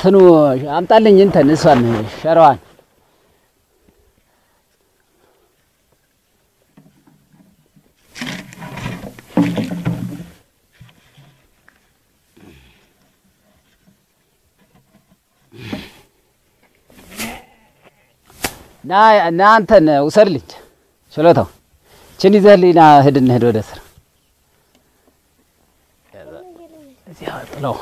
እንትኑ አምጣልኝ እንትን እሷን ሸራዋን ና ና አንተን ውሰድልኝ ችሎታው ችን ይዘህልኝ ና ሂድ እንሂድ ወደ ስራ እዚያ ጥለው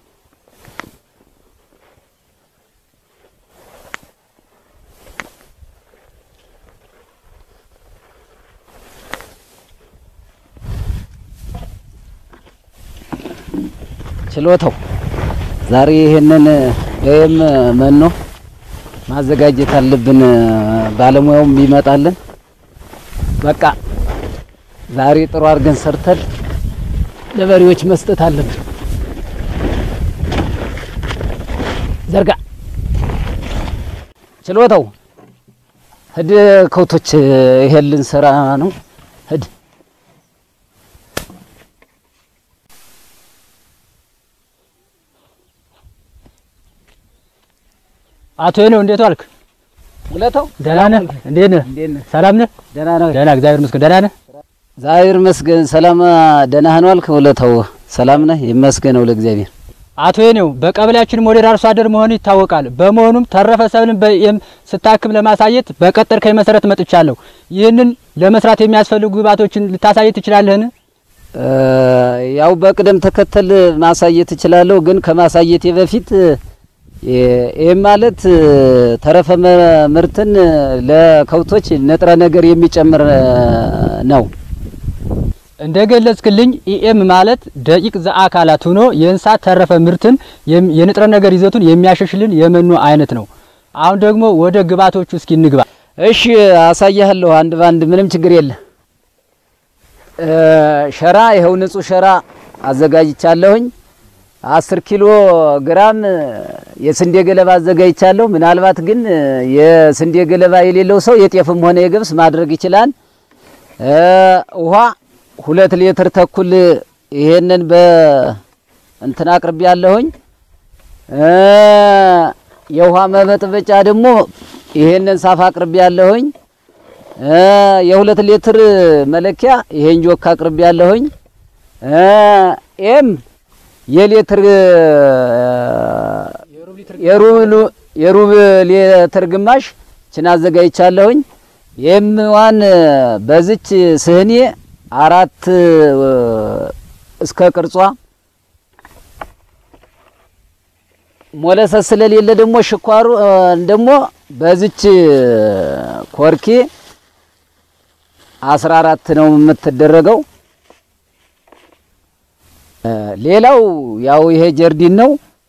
ችሎታው ዛሬ ይሄንን ይሄም መኖ ማዘጋጀት አለብን። ባለሙያውም ይመጣልን። በቃ ዛሬ ጥሩ አድርገን ሰርተን ለበሬዎች መስጠት አለብን። ዘርጋ ችሎታው ሂድ፣ ከውቶች ይሄን ልንሰራ ነው። ሂድ አቶ ነው እንዴት ዋልክ? ውለታው ደህና ነህ? እንዴት ነህ? እንዴት ነህ? ሰላም ነህ? ደህና ነህ? ደህና እግዚአብሔር ይመስገን። ደህና ነህ? እግዚአብሔር ይመስገን። ሰላም ደህና ነህ ዋልክ? ውለታው ሰላም ነህ? ይመስገነው ለእግዚአብሔር። አቶ ነው በቀበሌያችን ሞዴል አርሶ አደር መሆኑ ይታወቃል። በመሆኑም ተረፈ ሰብልን በኤም ስታክም ለማሳየት በቀጠርከኝ መሰረት መጥቻለሁ። ይህንን ለመስራት የሚያስፈልጉ ግብዓቶችን ልታሳየት ትችላለህን? እ ያው በቅደም ተከተል ማሳየት እችላለሁ፣ ግን ከማሳየቴ በፊት ይህም ማለት ተረፈ መ- ምርትን ለከብቶች ንጥረ ነገር የሚጨምር ነው። እንደ ገለጽክልኝ ኢኤም ማለት ደቂቅ ዘአካላት ሆኖ የእንስሳት ተረፈ ምርትን የም- የንጥረ ነገር ይዘቱን የሚያሸሽልን የመኖ አይነት ነው። አሁን ደግሞ ወደ ግብዓቶቹ እስኪ እንግባ። እሺ አሳያለሁ፣ አንድ ባንድ ምንም ችግር የለ። እ ሸራ ይኸው ንጹህ ሸራ አዘጋጅቻለሁኝ። አስር ኪሎ ግራም የስንዴ ገለባ አዘጋጅቻለሁ። ምናልባት ግን የስንዴ ገለባ የሌለው ሰው የጤፍም ሆነ የገብስ ማድረግ ይችላል። እ ውሃ ሁለት ሊትር ተኩል ይሄንን በእንትን አቅርቤ ያለሁኝ። እ የውሃ መበጥበጫ ደግሞ ይሄንን ሳፋ አቅርቤ ያለሁኝ። እ የሁለት ሊትር መለኪያ ይሄን ጆክ አቅርቤ ያለሁኝ። እ ኤም የሊትር የሩብ የሩብ ሊትር ግማሽ ችን አዘጋጅቻለሁኝ። የምዋን በዝች ስህኔ አራት እስከ ቅርጿ ሞለሰት ስለሌለ ደግሞ ሽኳሩ ደግሞ በዝች ኮርኬ አስራ አራት ነው የምትደረገው። ሌላው ያው ይሄ ጀርዲን ነው።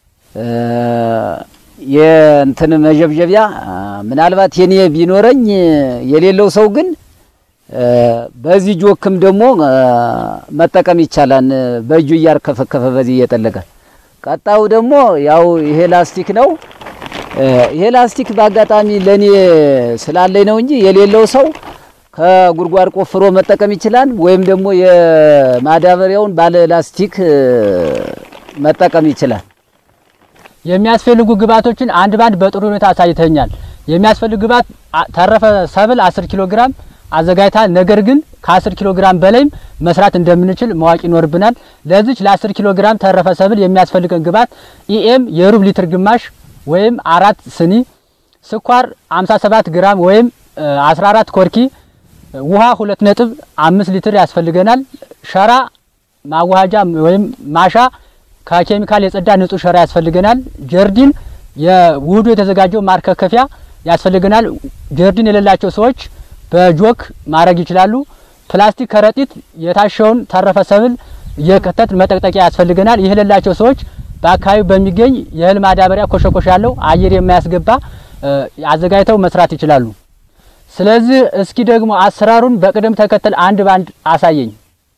የእንትን መጀብጀቢያ ምናልባት የኔ ቢኖረኝ የሌለው ሰው ግን በዚህ ጆክም ደግሞ መጠቀም ይቻላል። በእጁ እያርከፈከፈ በዚህ እየጠለቀ ቀጣው ደግሞ ያው ይሄ ላስቲክ ነው። ይሄ ላስቲክ በአጋጣሚ ለኔ ስላለኝ ነው እንጂ የሌለው ሰው ከጉድጓድ ቆፍሮ መጠቀም ይችላል። ወይም ደግሞ የማዳበሪያውን ባለ ላስቲክ መጠቀም ይችላል። የሚያስፈልጉ ግብዓቶችን አንድ ባንድ በጥሩ ሁኔታ አሳይተኛል። የሚያስፈልግ ግብዓት አ- ተረፈ ሰብል 10 ኪሎ ግራም አዘጋጅተሃል። ነገር ግን ከ10 ኪሎ ግራም በላይም መስራት እንደምንችል ማወቅ ይኖርብናል። ለዚች ለ10 ኪሎ ግራም ተረፈ ሰብል የሚያስፈልገን ግብዓት ኢኤም የሩብ ሊትር ግማሽ ወይም አራት ስኒ፣ ስኳር 57 ግራም ወይም እ, 14 ኮርኪ፣ ውሃ 2 ነጥብ 5 ሊትር ያስፈልገናል። ሸራ ማዋሃጃ ወይም ማሻ ከኬሚካል የጸዳ ንጹህ ሸራ ያስፈልገናል። ጀርዲን የውህዱ የተዘጋጀው ማርከከፊያ ያስፈልገናል። ጀርዲን የሌላቸው ሰዎች በጆክ ማድረግ ይችላሉ። ፕላስቲክ ከረጢት የታሸውን ተረፈ ሰብል የከተት መጠቅጠቂያ ያስፈልገናል። ይህ የሌላቸው ሰዎች በአካባቢው በሚገኝ የእህል ማዳበሪያ ኮሸኮሽ ያለው አየር የማያስገባ እ, አዘጋጅተው መስራት ይችላሉ። ስለዚህ እስኪ ደግሞ አሰራሩን በቅደም ተከተል አንድ ባንድ አሳየኝ።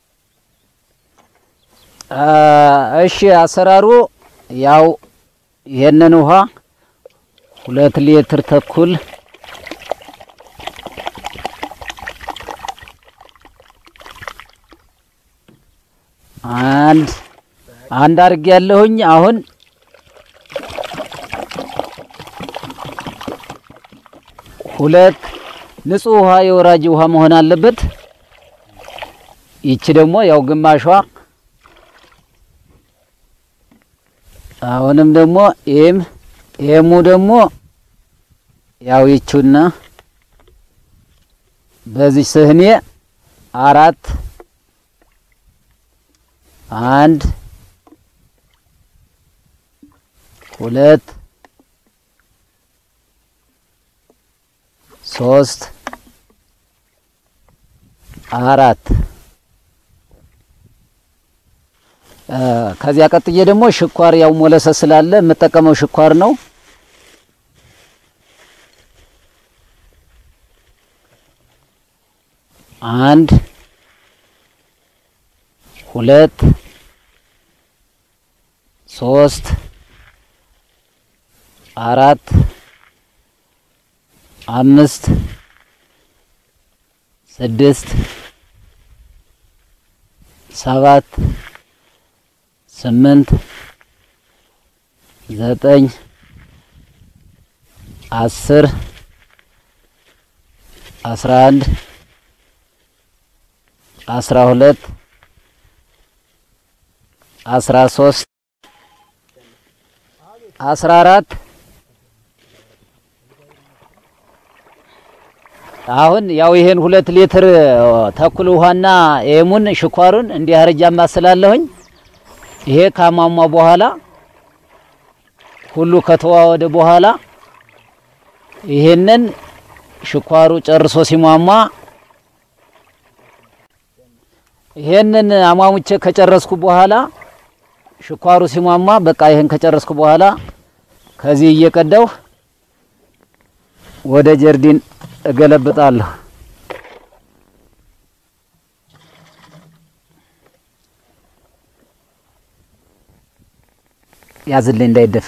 እሺ አሰራሩ ያው ይሄንን ውሃ ሁለት ሊትር ተኩል አንድ አንድ አድርጌ ያለሁኝ አሁን ሁለት ንጹህ ውሃ የወራጅ ውሃ መሆን አለበት። ይቺ ደግሞ ያው ግማሿ አሁንም ደግሞ ይህም ይህሙ ደግሞ ያው ይቹና በዚህ ስህኔ አራት አንድ ሁለት ሶስት አራት ከዚያ ቀጥዬ ደግሞ ሽኳር ያው ሞለሰ ስላለ የምጠቀመው ሽኳር ነው። አንድ ሁለት ሶስት አራት አምስት ስድስት ሰባት ስምንት ዘጠኝ አስር አስራ አንድ አስራ ሁለት አስራ ሶስት አስራ አራት አሁን ያው ይሄን ሁለት ሊትር ተኩል ውሃና ኤሙን ሽኳሩን እንዲህ አርጃ ማስላለሁኝ። ይሄ ካሟሟ በኋላ ሁሉ ከተዋወደ በኋላ ይሄንን ሽኳሩ ጨርሶ ሲሟሟ ይሄንን አሟሙቼ ከጨረስኩ በኋላ ሽኳሩ ሲሟሟ በቃ ይሄን ከጨረስኩ በኋላ ከዚህ እየቀዳሁ ወደ ጀርዲን እገለብጣለሁ። ያዝልኝ እንዳይደፋ።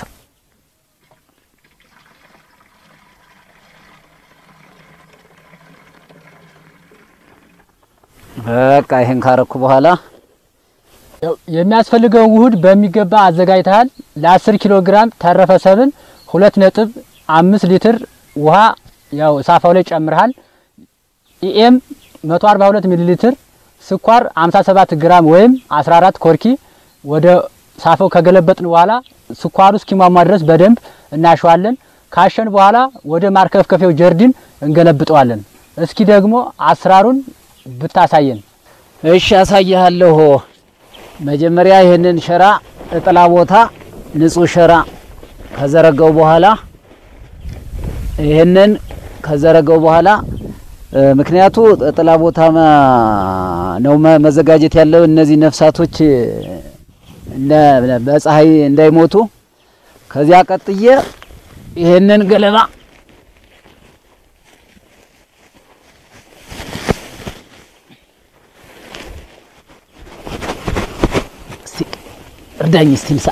በቃ ይሄን ካረኩ በኋላ የሚያስፈልገውን ውህድ በሚገባ አዘጋጅተሃል። ለ10 ኪሎ ግራም ተረፈ ሰብል ሁለት ነጥብ አምስት ሊትር ውሃ ያው ሳፋው ላይ ጨምርሃል። ኢኤም 142 ሚሊ ሊትር፣ ስኳር 57 ግራም ወይም 14 ኮርኪ ወደ ሳፋው ከገለበጥን በኋላ ስኳሩ እስኪሟሟ ድረስ በደንብ እናሸዋለን። ካሸን በኋላ ወደ ማርከፍከፊያው ጀርዲን እንገለብጠዋለን። እስኪ ደግሞ አሰራሩን ብታሳየን። እሺ አሳይሃለሁ። መጀመሪያ ይህንን ሸራ እጥላ ቦታ ንጹህ ሸራ ከዘረጋው በኋላ ይህንን ከዘረጋው በኋላ ምክንያቱ ጥላ ቦታ ነው መዘጋጀት ያለው እነዚህ ነፍሳቶች በፀሐይ እንዳይሞቱ። ከዚያ ቀጥዬ ይህንን ገለባ እርዳኝ እስቲ ምሳ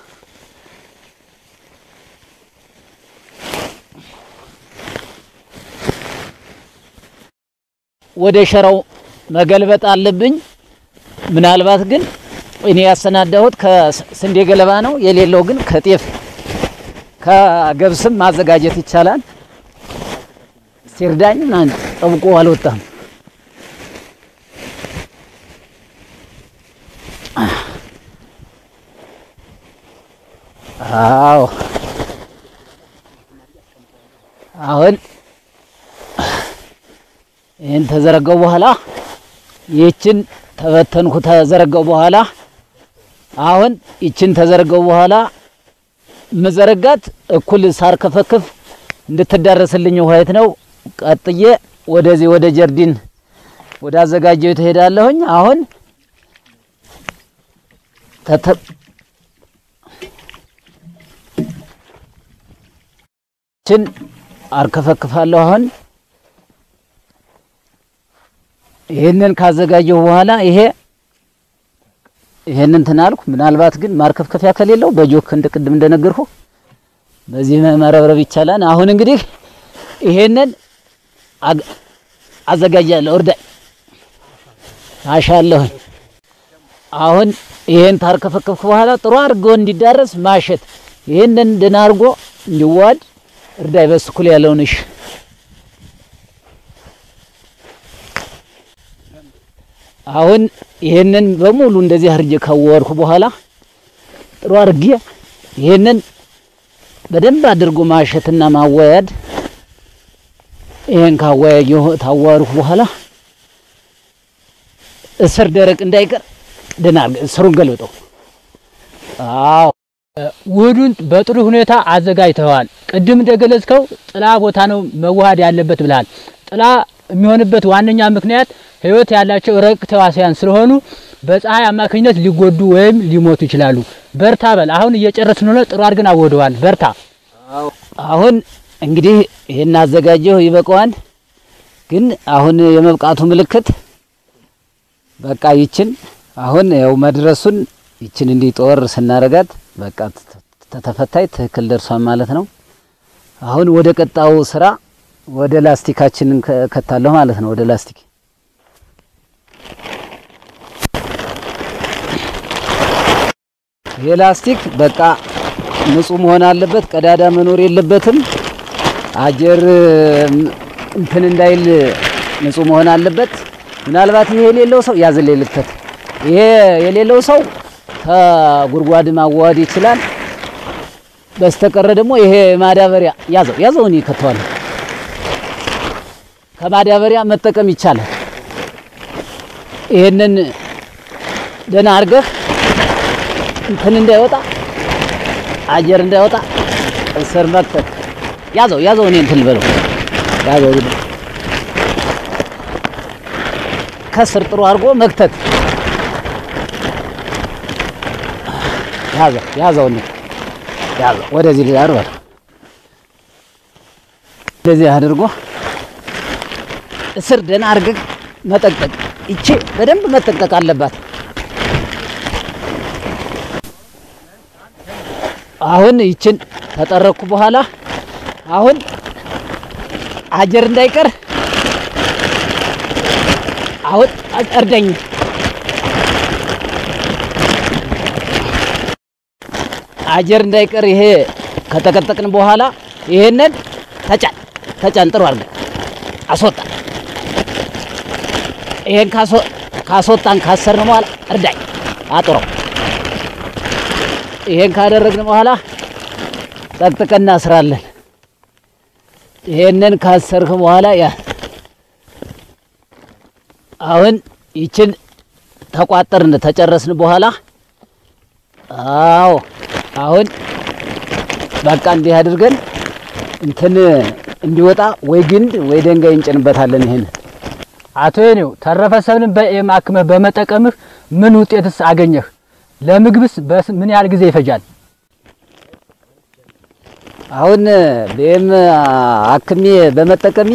ወደ ሸራው መገልበጥ አለብኝ። ምናልባት ግን እኔ ያሰናዳሁት ከስንዴ ገለባ ነው። የሌለው ግን ከጤፍ ከገብስም ማዘጋጀት ይቻላል። ሲርዳኝ ምናምን ጠብቆ አልወጣም። አዎ አሁን ይህን ተዘረጋው በኋላ ይችን ተበተንኩ ተዘረጋው በኋላ አሁን ይችን ተዘረጋው በኋላ መዘረጋት እኩል ሳር ከፈክፍ እንድትዳረስልኝ ውሀየት ነው። ቀጥዬ ወደዚህ ወደ ጀርዲን ወደ አዘጋጀው ትሄዳለሁኝ። አሁን ችን አርከፈክፋለሁ አሁን ይሄንን ካዘጋጀሁ በኋላ ይሄ ይሄንን ትናልኩ ምናልባት ግን ማርከፍከፊያ ከሌለው በጆክ እንደ ቅድም እንደነገርኩ በዚህ መረብረብ ይቻላል። አሁን እንግዲህ ይሄንን አዘጋጃለሁ። እርዳይ አሻለሁ። አሁን ይሄን ታርከፈከፍኩ በኋላ ጥሩ አድርጎ እንዲዳረስ ማሸት፣ ይሄንን ደህና አድርጎ እንዲዋድ እርዳይ። በስኩል ያለውን እሺ አሁን ይሄንን በሙሉ እንደዚህ አድርጌ ካወርኩ በኋላ ጥሩ አድርጌ ይሄንን በደንብ አድርጎ ማሸትና ማዋያድ ይሄን ካዋያየሁ ታዋርኩ በኋላ እስር ደረቅ እንዳይቀር ደህና አድርገህ እስሩን ገልብጠው። አዎ ውህዱን በጥሩ ሁኔታ አዘጋጅተዋል። ቅድም እንደገለጽከው ጥላ ቦታ ነው መዋሃድ ያለበት ብለሃል። ጥላ የሚሆንበት ዋነኛ ምክንያት ሕይወት ያላቸው ረቅ ተዋሲያን ስለሆኑ በፀሐይ አማካኝነት ሊጎዱ ወይም ሊሞቱ ይችላሉ። በርታ በል። አሁን እየጨረስን ሆነ። ጥሩ አድርገን አወደዋል። በርታ። አሁን እንግዲህ ይሄን አዘጋጀሁ ይበቃዋል። ግን አሁን የመብቃቱ ምልክት በቃ ይችን አሁን ያው መድረሱን ይችን እንዲህ ጦር ስናረጋት በቃ ተተፈታይ ትክክል ደርሷል ማለት ነው። አሁን ወደ ቀጣው ስራ ወደ ላስቲካችንን ከታለሁ ማለት ነው። ወደ ላስቲክ ይሄ ላስቲክ በቃ ንጹህ መሆን አለበት። ቀዳዳ መኖር የለበትም። አጀር እንትን እንዳይል ንጹህ መሆን አለበት። ምናልባት ይሄ የሌለው ሰው ያዝልኝ ልክተት። ይሄ የሌለው ሰው ከጉድጓድ ማዋወድ ይችላል። በስተቀረ ደግሞ ይሄ ማዳበሪያ ያዘው ያዘው እኔ ከተዋለሁ ከማዳበሪያ መጠቀም ይቻላል። ይሄንን ደህና አድርገህ እንትን እንዳይወጣ አየር እንዳይወጣ እስር መክተት ያዘው ያዘው እኔ እንትን ልበለው ያዘው ከስር ጥሩ አድርጎ መክተት ያዘው ያዘው እኔ ያዘው ወደዚህ ዳር በለው እንደዚህ አድርጎ እስር ደህና አድርገህ መጠቅጠቅ ይቺ በደንብ መጠቅጠቅ አለባት። አሁን ይችን ተጠረኩ በኋላ አሁን አጀር እንዳይቀር አሁን እርደኝ አጀር እንዳይቀር ይሄ ከጠቀጠቅን በኋላ ይሄንን ተጫን ተጫን ጥሩ አድርገን አስወጣ። ይሄን ካስወጣን ካሰርን በኋላ እርዳኝ አጥረው። ይሄን ካደረግን በኋላ ጠቅጥቀን እናስራለን። ይሄንን ካሰርክ በኋላ ያ አሁን ይችን ተቋጠርን ተጨረስን በኋላ አዎ አሁን በቃ እንዲህ አድርገን እንትን እንዲወጣ ወይ ግንድ ወይ ድንጋይ እንጭንበታለን። ይሄን አቶ የኔው ተረፈ ሰብልን በኤም አክመህ በመጠቀምህ ምን ውጤትስ አገኘህ? ለምግብስ በስ ምን ያህል ጊዜ ይፈጃል? አሁን በኤም አክሜ በመጠቀሜ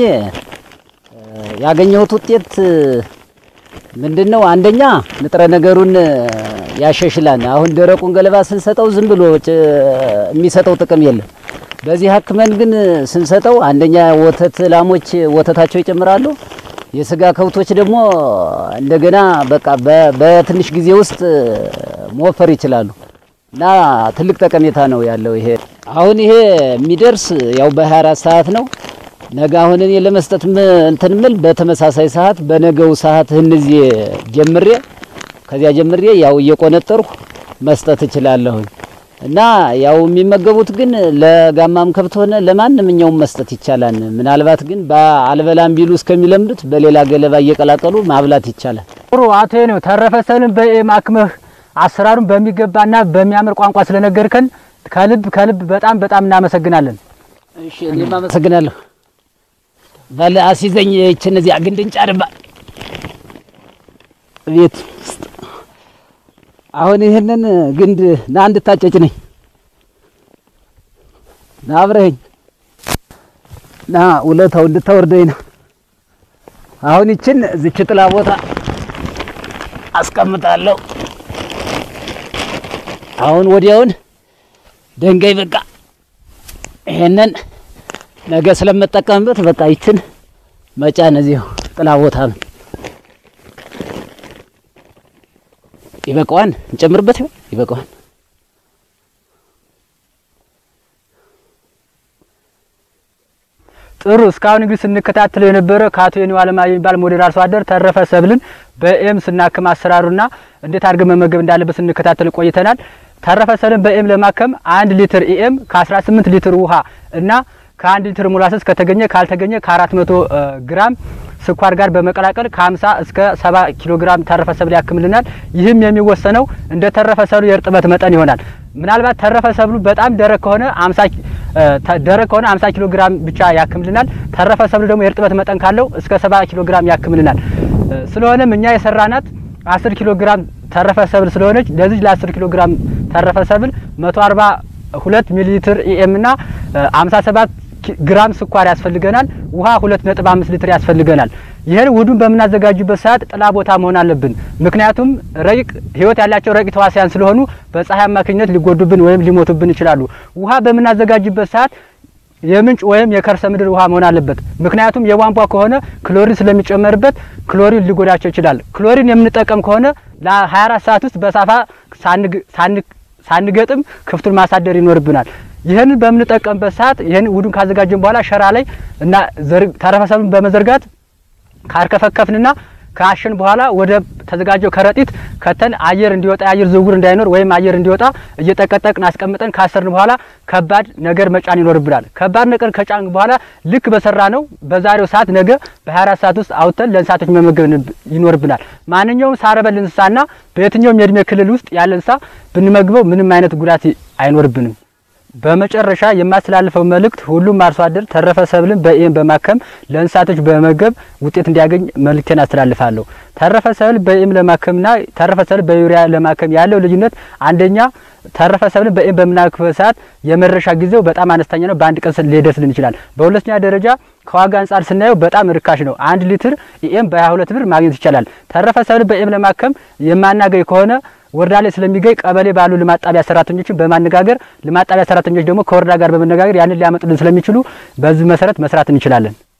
ያገኘሁት ውጤት ምንድን ነው? አንደኛ ንጥረ ነገሩን ያሻሽላል። አሁን ደረቁን ገለባ ስንሰጠው ዝም ብሎ የሚሰጠው ጥቅም የለም። በዚህ አክመን ግን ስንሰጠው አንደኛ ወተት ላሞች ወተታቸው ይጨምራሉ። የስጋ ከብቶች ደግሞ እንደገና በቃ በትንሽ ጊዜ ውስጥ መወፈር ይችላሉ እና ትልቅ ጠቀሜታ ነው ያለው። ይሄ አሁን ይሄ የሚደርስ ያው በ24 ሰዓት ነው። ነገ አሁን እኔ ለመስጠት እንትን ምል በተመሳሳይ ሰዓት በነገው ሰዓት እነዚህ ጀምሬ ከዚያ ጀምሬ ያው እየቆነጠርሁ መስጠት እችላለሁኝ እና ያው የሚመገቡት ግን ለጋማም ከብት ሆነ ለማንኛውም መስጠት ይቻላል። ምናልባት ግን በአልበላም ቢሉ እስከሚለምዱት በሌላ ገለባ እየቀላቀሉ ማብላት ይቻላል። ጥሩ አቶ የኔው ተረፈ ሰብልን በኤም አክመህ አሰራሩን በሚገባና በሚያምር ቋንቋ ስለነገርከን ከልብ ከልብ በጣም በጣም እናመሰግናለን። እሺ እኔም አመሰግናለሁ። ባለ አሲዘኝ ይችን እዚያ ግንድን ጫርባ ቤት ውስጥ አሁን ይህንን ግንድ ና እንድታጨጭ ነኝ ና አብረኸኝ ና ውለታው እንድታወርደኝ ነው። አሁን ይችን እዚች ጥላ ቦታ አስቀምጣለሁ። አሁን ወዲያውን ድንጋይ በቃ ይሄንን ነገ ስለምጠቀምበት በቃ ይችን መጫን እዚሁ ጥላ ቦታ ነው። ይበቃዋን እንጨምርበት ይሆን? ይበቃዋን። ጥሩ እስካሁን እንግዲህ ስንከታተለው የነበረ ከአቶ የኔው አለማ የሚባል ሞዴል አርሶ አደር ተረፈ ሰብልን በኤም ስናክም አሰራሩና እንዴት አድርገን መመገብ እንዳለበት ስንከታተል ቆይተናል። ተረፈ ሰብልን በኤም ለማከም አንድ ሊትር ኢኤም ከ18 ሊትር ውሃ እና ከአንድ ሊትር ሙላሰስ ከተገኘ ካልተገኘ ከ400 ግራም ስኳር ጋር በመቀላቀል ከ50 እስከ 70 ኪሎ ግራም ተረፈ ሰብል ያክምልናል። ይህም የሚወሰነው እንደ ተረፈ ሰብሉ የእርጥበት መጠን ይሆናል። ምናልባት ተረፈ ሰብሉ በጣም ደረቅ ከሆነ 50 ደረቅ ከሆነ 50 ኪሎ ግራም ብቻ ያክምልናል። ተረፈ ሰብሉ ደግሞ የእርጥበት መጠን ካለው እስከ 70 ኪሎ ግራም ያክምልናል። ስለሆነም እኛ የሰራናት 10 ኪሎ ግራም ተረፈ ሰብል ስለሆነች ለዚህ ለ10 ኪሎ ግራም ተረፈ ሰብል 142 ሚሊ ሊትር ኢኤም እና 57 ግራም ስኳር ያስፈልገናል። ውሃ 2.5 ሊትር ያስፈልገናል። ይህን ውዱን በምናዘጋጁበት ሰዓት ጥላ ቦታ መሆን አለብን። ምክንያቱም ረቂቅ ህይወት ያላቸው ረቂቅ ተዋሲያን ስለሆኑ በፀሐይ አማካኝነት ሊጎዱብን ወይም ሊሞቱብን ይችላሉ። ውሃ በምናዘጋጅበት ሰዓት የምንጭ ወይም የከርሰ ምድር ውሃ መሆን አለበት። ምክንያቱም የቧንቧ ከሆነ ክሎሪን ስለሚጨመርበት ክሎሪን ሊጎዳቸው ይችላል። ክሎሪን የምንጠቀም ከሆነ ለ24 ሰዓት ውስጥ በሳፋ ሳንገጥም ክፍቱን ማሳደር ይኖርብናል። ይህንን በምንጠቀምበት ሰዓት ይህን ውዱን ካዘጋጀን በኋላ ሸራ ላይ እና ተረፈ ሰብሉን በመዘርጋት ካርከፈከፍንና ከአሸን በኋላ ወደ ተዘጋጀው ከረጢት ከተን አየር እንዲወጣ የአየር ዝውውር እንዳይኖር ወይም አየር እንዲወጣ እየጠቀጠቅን አስቀምጠን ካሰርን በኋላ ከባድ ነገር መጫን ይኖርብናል። ከባድ ነገር ከጫን በኋላ ልክ በሰራ ነው በዛሬው ሰዓት ነገ በ24 ሰዓት ውስጥ አውጥተን ለእንስሳቶች መመገብ ይኖርብናል። ማንኛውም ሳረበል እንስሳና በየትኛውም የእድሜ ክልል ውስጥ ያለ እንስሳ ብንመግበው ምንም አይነት ጉዳት አይኖርብንም። በመጨረሻ የማስተላልፈው መልእክት ሁሉም አርሶ አደር ተረፈ ሰብልን በኤም በማከም ለእንስሳቶች በመመገብ ውጤት እንዲያገኝ መልእክቴን አስተላልፋለሁ። ተረፈ ሰብል በኤም ለማከምና ተረፈ ሰብል በዩሪያ ለማከም ያለው ልዩነት አንደኛ ተረፈ ሰብልን በኤም በምናክበት ሰዓት የመድረሻ ጊዜው በጣም አነስተኛ ነው። በአንድ ቀን ሊደርስልን ይችላል። በሁለተኛ ደረጃ ከዋጋ አንጻር ስናየው በጣም ርካሽ ነው። አንድ ሊትር ኢኤም በ22 ብር ማግኘት ይቻላል። ተረፈ ሰብል በኤም ለማከም የማናገኝ ከሆነ ወረዳ ላይ ስለሚገኝ ቀበሌ ባሉ ልማት ጣቢያ ሰራተኞችን በማነጋገር ልማት ጣቢያ ሰራተኞች ደግሞ ከወረዳ ጋር በመነጋገር ያንን ሊያመጡልን ስለሚችሉ በዚህ መሰረት መስራት እንችላለን።